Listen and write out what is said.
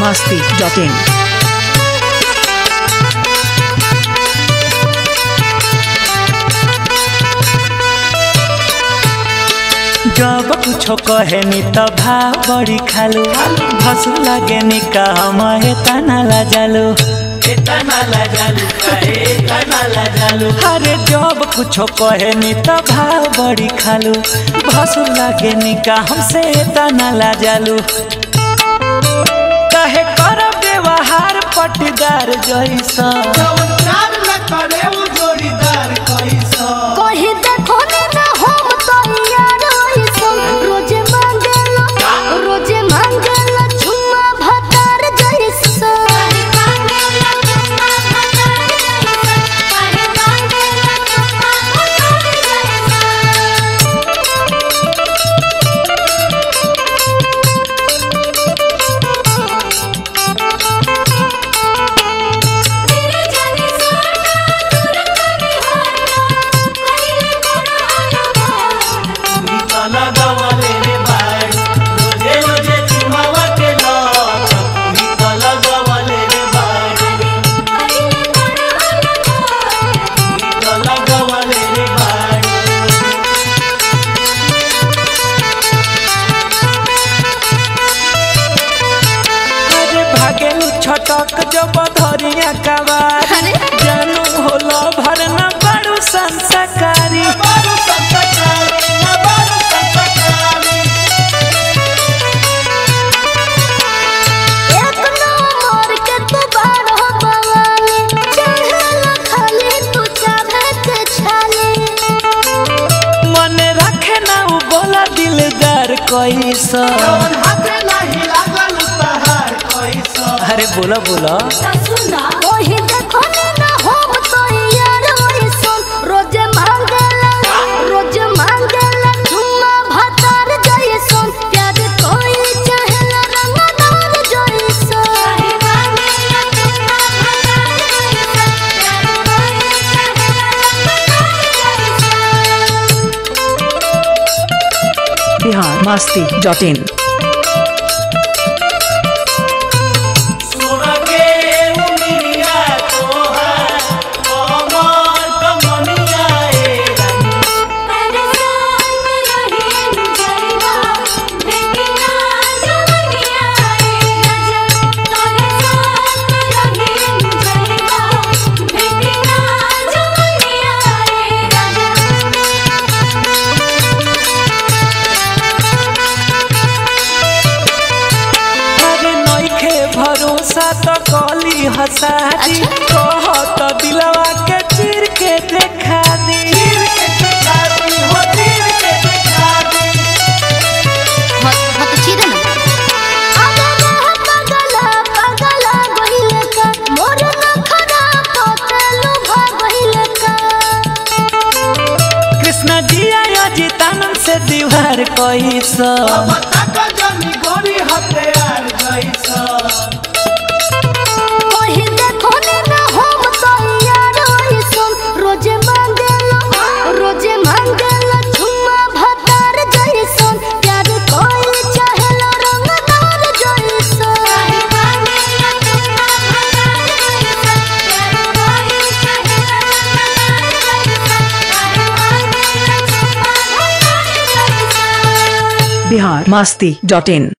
masti.in. जब कुछो कहे नी त भाव बड़ी खालू भसु लागे नी का हम तना ला जालू अरे जब कुछो कहे नी त भाव बड़ी खालू भसु लागे नी का हमसे तना ला जालू कहे कर व्यवहार पटदार जैसा कहीं देखो ने ना हम तैयार होइसन रोजे मांगेला रोजे मांगेला झुम्मा भतार जइसन कहीं मांगेला झुम्मा भतार जइसन कहीं मांगेला झुम्मा भतार जइसन तेरे जाने सोना दूर कभी होना कहीं कोना अरे भागेलू छटक जब धरिया कवार अरे जानू होला भरना बड़ू संस्कारी एक नंबर के तू बारह बवाली चढ़ला खाली तू चाहे के छाली मन रखे ना उ बोला दिलदार कैसा अरे बोला बोला सुना ओही देखो ने ना हम तो यार होइसन रोजे मांगेला रोजे मांगेला झुम्मा भतार जइसन प्यार कोई चाहेला रंगदार जइसन कहीं मांगेला झुम्मा भतार जइसन प्यार कोई चाहेला रंगदार जइसन Bihar masti.in. परेशान रहे गुजरवा बेटिया जवनिया रे नजर परेशान रहे गुजरवा बेटिया जवनिया रे नजर अरे नइखे भरोसा तो कली हसादी कहत दिलवा के चीर के देखा दी मत चीरे ना पगला पगला गहिले का मोर नखरा पतलू भागहिले का कृष्ण जी आया जितानंद से दीवार कैसा ओही देखो ने ना हम तैयार होइसन रोजे मांगेला रोजे मांगेला झुम्मा भतार जइसन प्यार कोई चाहेला रंगदार जइसन कहीं मांगेला झुम्मा भतार जइसन प्यार कोई चाहेला रंगदार जइसन कहीं मांगेला झुम्मा भतार जइसन Bihar masti.in.